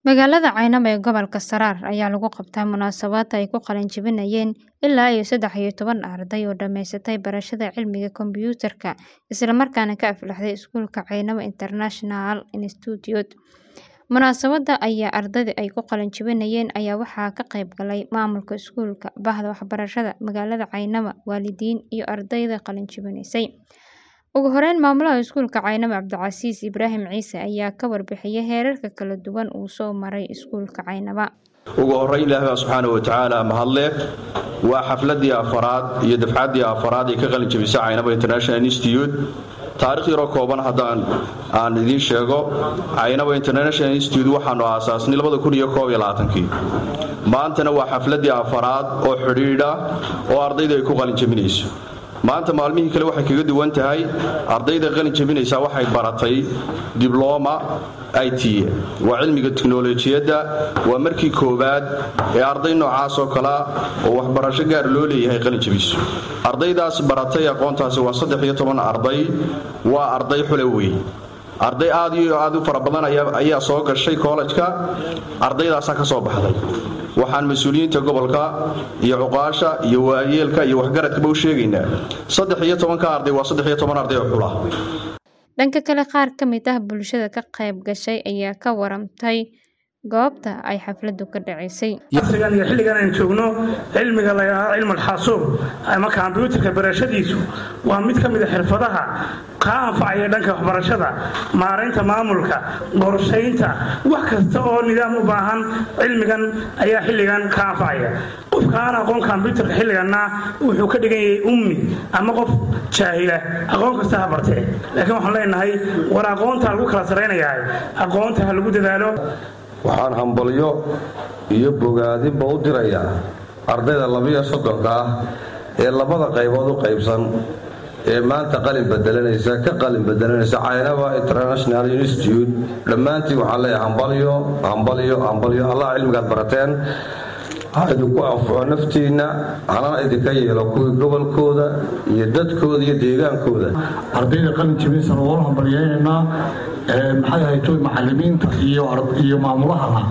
Magaalada Caynaba ee gobolka Saraar ayaa lagu qabtay munaasabad ay ku qalin jebinayeen ilaa iyo saddex iyo toban arday oo dhamaysatay barashada cilmiga kombiyuutarka isla markaana ka aflaxday iskuulka Caynaba International Institute. Munaasabadda ayaa ardayda ay ku qalin jebinayeen ayaa waxaa ka qayb galay maamulka iskuulka, bahda waxbarashada magaalada Caynaba, waalidiin iyo ardayda qalin jebinaysay. Ugu horeyn, maamulaha iskuulka Caynaba Cabdicasiis Ibraahim Ciise ayaa ka warbixiyay heerarka kala duwan uu soo maray iskuulka Caynaba. ugu horrayn ilaahay baa subxaana wa tacaala mahadle waa xafladii afaraad iyo dafcaddii afaraad ee ka qalin jebisay caynaba international institute taarikh yaroo kooban haddaan aan idiin sheego caynaba international institute waxaanu aasaasnay kii maantana waa xafladii afaraad oo xidhiidha oo ardayda ay ku qalin jebinayso maanta maalmihii kale waxay kaga duwan tahay ardayda qalin jebinaysaa waxay baratay dibloma it waa cilmiga tiknolojiyadda waa markii koowaad ee arday noocaas oo kalea oo waxbarasho gaar loo leeyahay qalin jebiso ardaydaas baratay aqoontaasi waa saddex iyo toban arday waa arday xule wey arday aad iyo aad u fara badan ayaa soo gashay kollejka ardaydaasaa ka soo baxday waxaan mas-uuliyiinta gobolka iyo cuqaasha iyo waayeelka iyo waxgaradkaba u sheegaynaa saddex iyo tobanka arday waa saddex iyo toban arday oo xula Dhanka kale, qaar ka mid ah bulshada ka qayb gashay ayaa ka waramtay goobta ay xafladdu ka dhaceysay. casrigan iyo xilligan aan joogno cilmiga la yidhaahdo cilmul xaasuub ama kombiyuutarka barashadiisu waa mid ka mid a xirfadaha ka anfacaya dhanka waxbarashada maaraynta maamulka qorshaynta wax kasta oo nidaam u baahan cilmigan ayaa xilligan ka anfacaya qofka aan aqoon kombiyuutarka xilliganna wuxuu ka dhigan yahay ummi ama qof jaahila aqoon kasta ha bartee laakiin waxaan leenahay war aqoonta lagu kala saraynayaa aqoonta ha lagu dadaalo waxaan hambalyo iyo bogaadinba u dirayaa ardayda labiyo soddonka ah ee labada qaybood u qaybsan ee maanta qalin bedelanaysa ka qalin bedelanaysa caynaba international institute dhammaantiin waxaan leeyahay hambalyo hambalyo hambalyo allah cilmigaad barateen ha idinku anfuco naftiinna halana idinka yeelo kuwii gobolkooda iyo dadkooda iyo deegaankooda ardayda qalin jebinsan oo hambalyaynaynaa maxay ahayto macalimiinta iyo maamulahana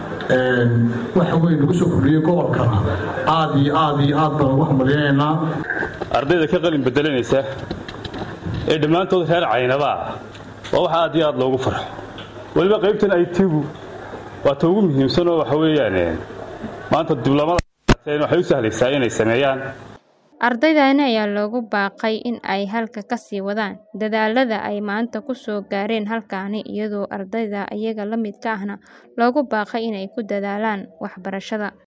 waxa weyn lagu soo kordhiyey gobolkana aad iyo aad iyo aad baan ugu hambalyaynaynaa ardayda ka qalin bedelanaysa ee dhammaantood reer caynabaa waa wax aad iyo aad loogu farxo weliba qaybtan aytigu waa ta ugu muhiimsan oo waxa weeyaan maanta dibloomada waxay u sahlaysaa inay sameeyaan Ardaydani ayaa loogu baaqay in ay halka ka sii wadaan dadaalada ay maanta ku soo gaareen halkaani iyadoo ardayda iyaga la midka ahna loogu baaqay inay ku dadaalaan waxbarashada.